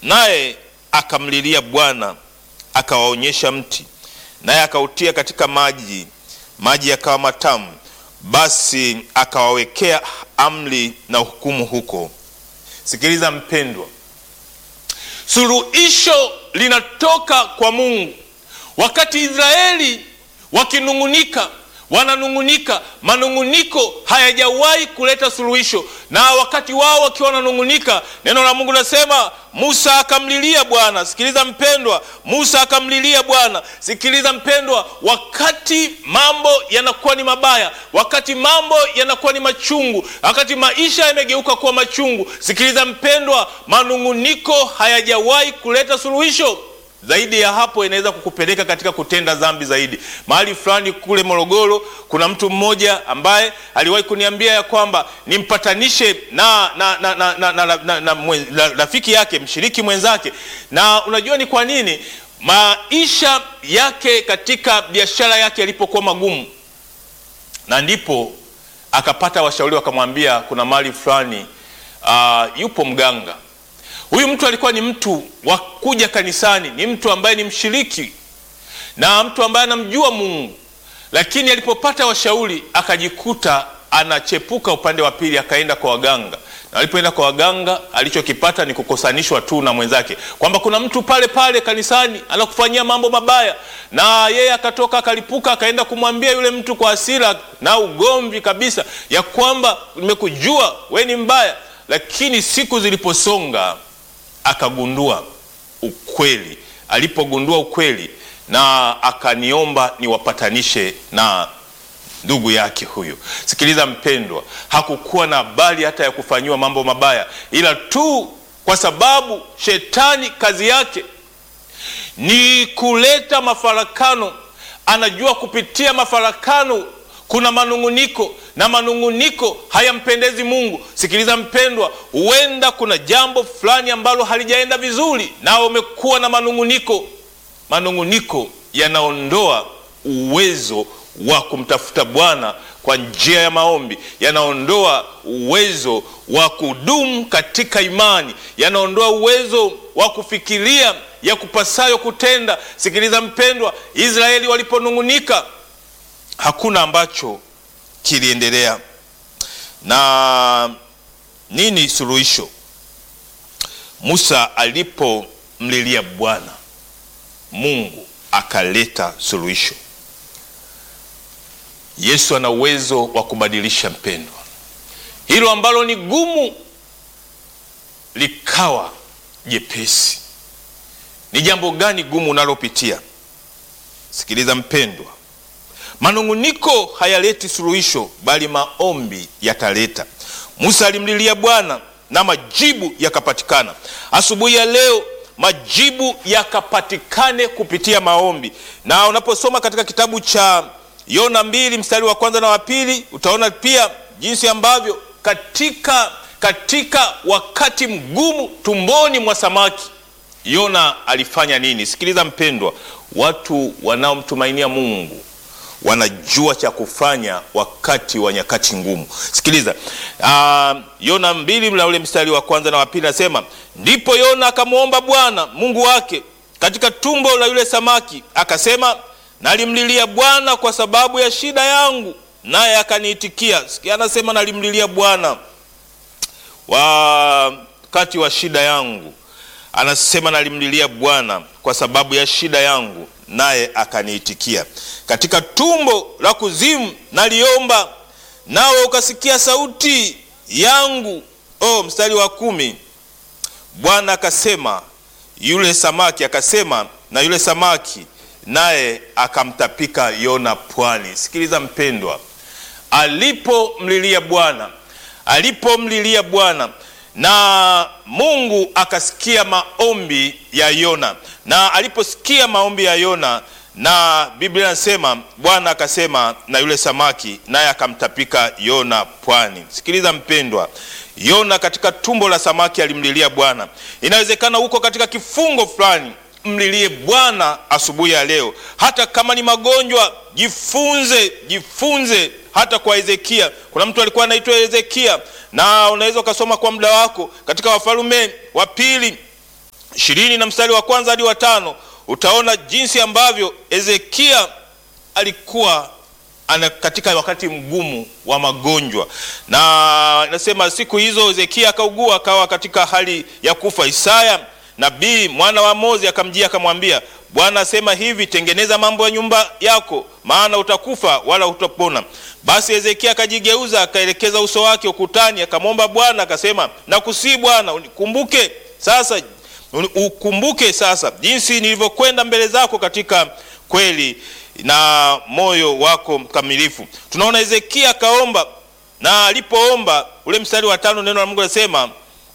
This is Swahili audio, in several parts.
naye akamlilia Bwana, akawaonyesha mti, naye akautia katika maji, maji yakawa matamu. Basi akawawekea amri na hukumu huko. Sikiliza mpendwa, suluhisho linatoka kwa Mungu. Wakati Israeli wakinung'unika, wananung'unika, manung'uniko hayajawahi kuleta suluhisho. Na wakati wao wakiwa wananung'unika, neno la Mungu nasema Musa akamlilia Bwana. Sikiliza mpendwa, Musa akamlilia Bwana. Sikiliza mpendwa, wakati mambo yanakuwa ni mabaya, wakati mambo yanakuwa ni machungu, wakati maisha yamegeuka kuwa machungu, sikiliza mpendwa, manung'uniko hayajawahi kuleta suluhisho. Zaidi ya hapo inaweza kukupeleka katika kutenda dhambi zaidi. Mahali fulani kule Morogoro, kuna mtu mmoja ambaye aliwahi kuniambia ya kwamba nimpatanishe na na na na na na na na mwe- la- rafiki yake mshiriki mwenzake. Na unajua ni kwa nini maisha yake katika biashara yake yalipokuwa magumu, na ndipo akapata washauri wakamwambia kuna mahali fulani ah, yupo mganga Huyu mtu alikuwa ni mtu wa kuja kanisani, ni mtu ambaye ni mshiriki na mtu ambaye anamjua Mungu, lakini alipopata washauri akajikuta anachepuka upande wa pili, akaenda kwa waganga, na alipoenda kwa waganga alichokipata ni kukosanishwa tu na mwenzake, kwamba kuna mtu pale pale kanisani anakufanyia mambo mabaya, na yeye akatoka akalipuka, akaenda kumwambia yule mtu kwa hasira na ugomvi kabisa, ya kwamba nimekujua we ni mbaya. Lakini siku ziliposonga akagundua ukweli. Alipogundua ukweli, na akaniomba niwapatanishe na ndugu yake huyu. Sikiliza mpendwa, hakukuwa na habari hata ya kufanyiwa mambo mabaya, ila tu kwa sababu shetani kazi yake ni kuleta mafarakano. Anajua kupitia mafarakano kuna manung'uniko na manung'uniko hayampendezi Mungu. Sikiliza mpendwa, huenda kuna jambo fulani ambalo halijaenda vizuri, na umekuwa na manung'uniko. Manung'uniko yanaondoa uwezo wa kumtafuta Bwana kwa njia ya maombi, yanaondoa uwezo wa kudumu katika imani, yanaondoa uwezo wa kufikiria ya kupasayo kutenda. Sikiliza mpendwa, Israeli waliponung'unika hakuna ambacho kiliendelea. Na nini suluhisho? Musa alipomlilia Bwana, Mungu akaleta suluhisho. Yesu ana uwezo wa kubadilisha mpendwa, hilo ambalo ni gumu likawa jepesi. Ni jambo gani gumu unalopitia? Sikiliza mpendwa, manung'uniko hayaleti suluhisho, bali maombi yataleta. Musa alimlilia Bwana na majibu yakapatikana. Asubuhi ya leo majibu yakapatikane kupitia maombi, na unaposoma katika kitabu cha Yona mbili mstari wa kwanza na wa pili utaona pia jinsi ambavyo katika, katika wakati mgumu tumboni mwa samaki Yona alifanya nini? Sikiliza mpendwa, watu wanaomtumainia Mungu wanajua cha kufanya wakati wa nyakati ngumu. Sikiliza uh, Yona mbili na ule mstari wa kwanza na wa pili nasema, ndipo Yona akamwomba Bwana Mungu wake katika tumbo la yule samaki, akasema, nalimlilia Bwana kwa sababu ya shida yangu, naye akaniitikia. Sikia, anasema nalimlilia Bwana wakati wa shida yangu anasema nalimlilia Bwana kwa sababu ya shida yangu, naye akaniitikia. Katika tumbo la kuzimu naliomba, nawe ukasikia sauti yangu. Oh, mstari wa kumi, Bwana akasema yule samaki, akasema na yule samaki, naye akamtapika Yona pwani. Sikiliza mpendwa, alipomlilia Bwana, alipomlilia Bwana na Mungu akasikia maombi ya Yona, na aliposikia maombi ya Yona, na Biblia inasema Bwana akasema na yule samaki, naye akamtapika Yona pwani. Sikiliza mpendwa, Yona katika tumbo la samaki alimlilia Bwana. Inawezekana huko katika kifungo fulani, mlilie Bwana asubuhi ya leo, hata kama ni magonjwa. Jifunze, jifunze hata kwa Hezekia. Kuna mtu alikuwa anaitwa Hezekia, na unaweza ukasoma kwa muda wako katika Wafalme wa Pili ishirini na mstari wa kwanza hadi wa tano utaona jinsi ambavyo Hezekia alikuwa ana katika wakati mgumu wa magonjwa, na nasema siku hizo Hezekia akaugua akawa katika hali ya kufa. Isaya nabii mwana wa Amozi akamjia akamwambia, Bwana asema hivi, tengeneza mambo ya nyumba yako, maana utakufa wala utapona. Basi Hezekia akajigeuza akaelekeza uso wake ukutani, akamwomba Bwana akasema, nakusii Bwana unikumbuke sasa, ukumbuke sasa jinsi nilivyokwenda mbele zako katika kweli na moyo wako mkamilifu. Tunaona Hezekia akaomba, na alipoomba ule mstari wa tano, neno la Mungu linasema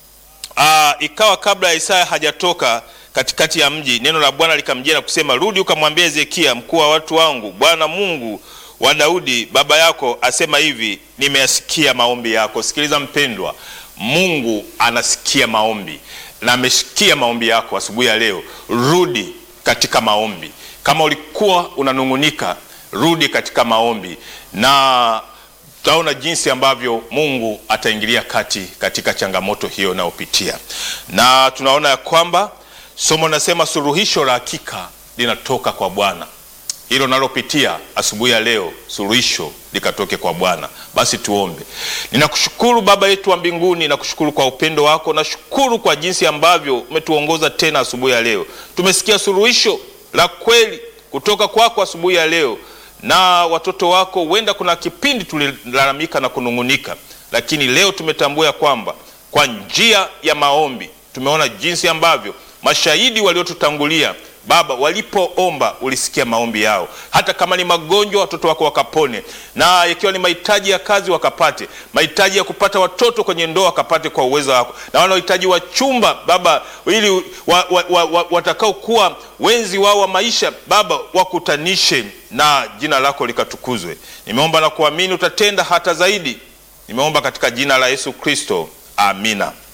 aa, ikawa kabla ya Isaya hajatoka katikati ya mji, neno la Bwana likamjia na kusema, rudi ukamwambia Hezekia mkuu wa watu wangu, Bwana Mungu wa Daudi baba yako asema hivi, nimeyasikia maombi yako. Sikiliza mpendwa, Mungu anasikia maombi na amesikia maombi yako asubuhi ya leo. Rudi katika maombi. Kama ulikuwa unanung'unika, rudi katika maombi, na tutaona jinsi ambavyo Mungu ataingilia kati katika changamoto hiyo unayopitia. Na tunaona ya kwamba somo linasema suluhisho la hakika linatoka kwa Bwana. Hilo nalopitia asubuhi ya leo, suluhisho likatoke kwa Bwana. Basi tuombe. Ninakushukuru Baba yetu wa mbinguni, nakushukuru kwa upendo wako, nashukuru kwa jinsi ambavyo umetuongoza tena asubuhi ya leo. Tumesikia suluhisho la kweli kutoka kwako asubuhi ya leo, na watoto wako, huenda kuna kipindi tulilalamika na kunung'unika, lakini leo tumetambua ya kwamba kwa njia ya maombi tumeona jinsi ambavyo mashahidi waliotutangulia Baba walipoomba ulisikia maombi yao, hata kama ni magonjwa watoto wako wakapone, na ikiwa ni mahitaji ya kazi wakapate, mahitaji ya kupata watoto kwenye ndoa wakapate kwa uwezo wako, na wanaohitaji wachumba Baba, ili wa, wa, wa, wa, watakaokuwa wenzi wao wa maisha Baba wakutanishe na jina lako likatukuzwe. Nimeomba na kuamini utatenda hata zaidi. Nimeomba katika jina la Yesu Kristo, amina.